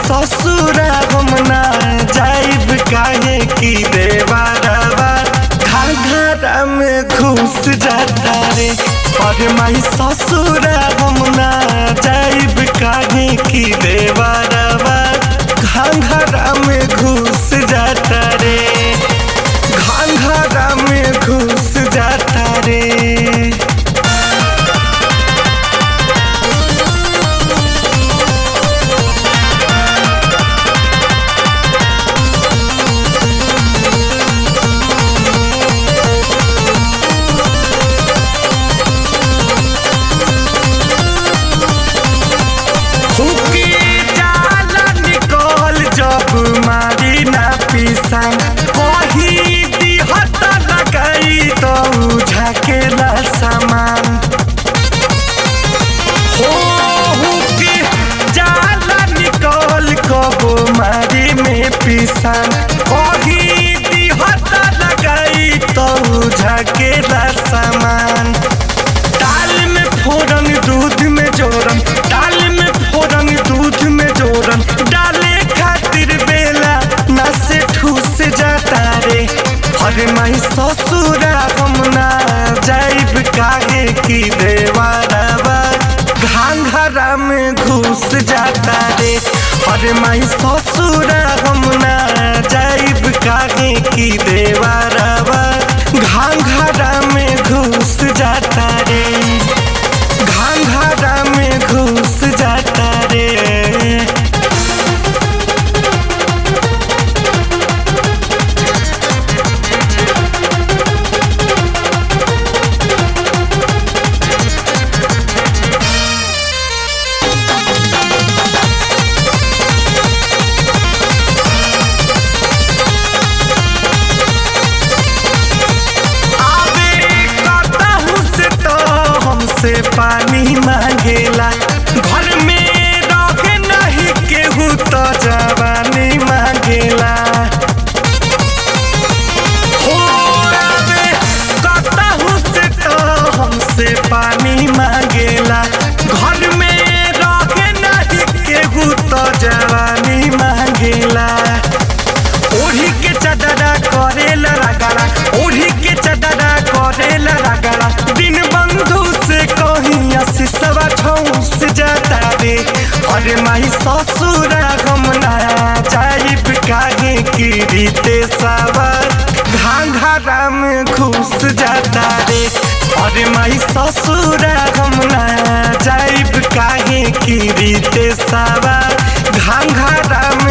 ससुर हम ना जाइब काहे की देवारवा घाघरा में घुस जाता रे और माई ससुर हम ना जाइब काहे की देवारवा घाघरा में घुस जाता रे घाघरा में घुस जाता रे हुकी जाला निकल जब मारी ना पिसान कही दिहत लगाई तो झकेला सामान हो हुकी जाला निकल कबो मारी में पिसान कही दिहत लगाई तो झकेला सामान दाल में फोरन दूध में जोरन दाल में फोरन दूध में जोरन डाले खातिर बेला ना से ठूस जाता रे हरे माई ससुरा हम ना जाइब काहे की देवारवा घाघरा में घुस जाता रे हरे माई ससुरा हम ना जाइब काहे की देवारवा घाघरा में घुस जाता रे घाघरा में घुस जाता रे आवे कतहु से तो हमसे पानी मांगेला घर में रहे नहीं केहू तो जवानी मांगेला हो आवे कतहु से तो हमसे पानी मांगेला घर में रहे नहीं केहू तो जवानी मांगेला ओढ़ी के चदरा करेला रगड़ा ओढ़ी के चदरा करेला रगड़ा दिन बंधु से कहीं असिसवा ठौस जाता रे अरे माई ससुरा हम ना जाइब काहे की रीते सावर घाघरा में घुस जाता रे अरे माई ससुरा हम ना जाइब काहे की रीते सावर घाघरा में